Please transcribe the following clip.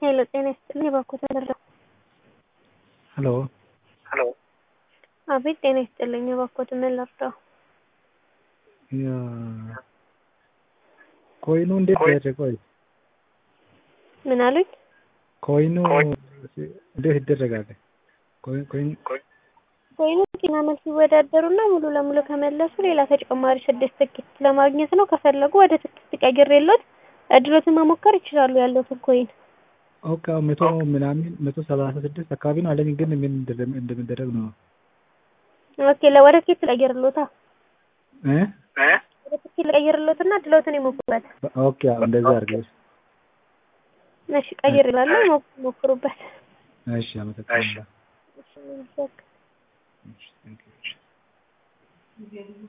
ሄሎ ጤና ይስጥልኝ እባክዎት መረጃ ሄሎ ሄሎ አቤት ጤና ይስጥልኝ እባክዎት ምን ልርዳው? ኮይኑ እንዴት ደረሰ? ቆይ ምን አሉኝ? ኮይኑ እንዴት ይደረጋል? ኮይን ኮይን ኮይኑ ጤና መልስ ሲወዳደሩና ሙሉ ለሙሉ ከመለሱ ሌላ ተጨማሪ ስድስት ትኬት ለማግኘት ነው። ከፈለጉ ወደ ትኬት ቀይሬልዎት እድሎትን መሞከር ይችላሉ ያለዎትን ኮይን። ኦኬ መቶ ምናምን መቶ ሰላሳ ስድስት አካባቢ ነው አለኝ፣ ግን ምን እንደሚደረግ ነው? ኦኬ ለወደ ትኬት ልቀይርልዎታ? እ ወደ ትኬት ልቀይርልዎትና እድሎትን ይሞክሩበት። ኦኬ አዎ እንደዛ አድርገሽ። እሺ ቀይሬላለሁ፣ ሞክሩበት። እሺ አመሰግናለሁ። እሺ